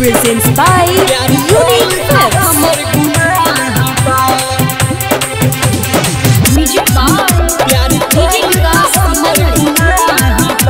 presents by Unique Clips. Music by DJ Vikas Manali.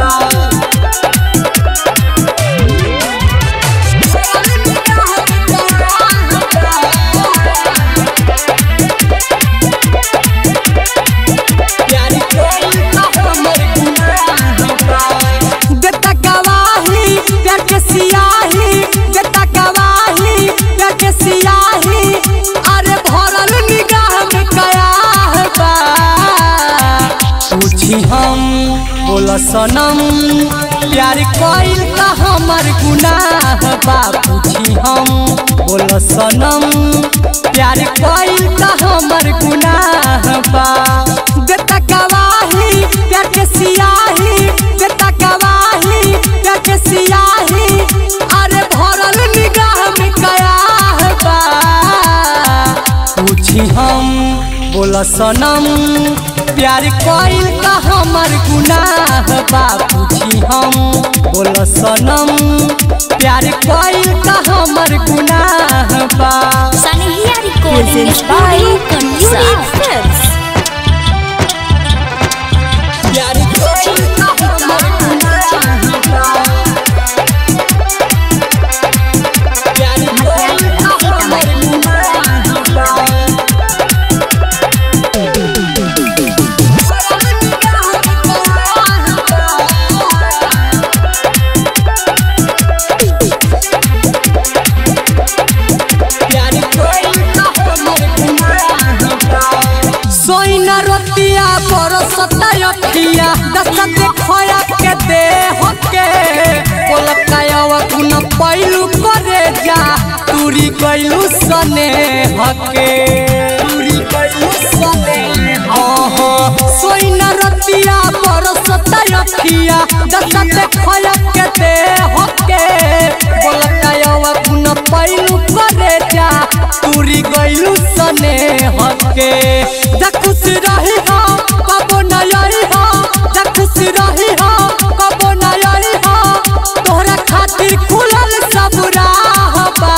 देता गवाही प्यार के सियाही देता गवाही प्यार के सियाही अरे भरल निगाह में कयाह बा पूछी हम बोला सनम प्यार कइल का हमर गुनाह बा पूछी हम बोला सनम प्यार कइल का हमर गुनाह बा देता गवाही प्यार के सियाही देता गवाही प्यार के सियाही अरे भरल निगाह में कयाह बा पूछी हम बोला सनम प्यार कइल का हमर गुनाह बा पूछी हम बोला सनम प्यार कइल का हमर गुनाह बा Sanihia Recording Presents Studio by Kansa. Unique Clips. प्यार कइल का हमर गुनाह बा प्यार कइल का हमर गुनाह बा सोइना रतिया बरसता अखिया दसत खोया के दे हके पोलकायवा कुन पैलू करे जा तुरी गइलू सने हके तुरी गइलू सने ओहो सोइना रतिया बरसता अखिया दसत खोया के दे हके पोलकायवा कुन पैलू करे जा तुरी गइलू सने हके जा खुश रही हो कबो न यही हो जा खुश रही हो कबो न यही हो तोहरा खातिर खुलल सब राह बा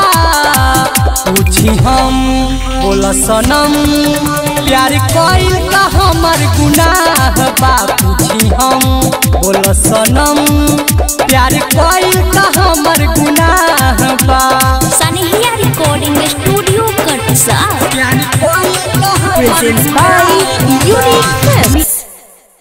पूछी हम बोला सनम प्यार कइल का हमर गुनाह बा पूछी हम बोला सनम प्यार कइल का हमर गुनाह बा Sanihia Recording Studio Kansa. प्यार कइल का हमर Presents by Unique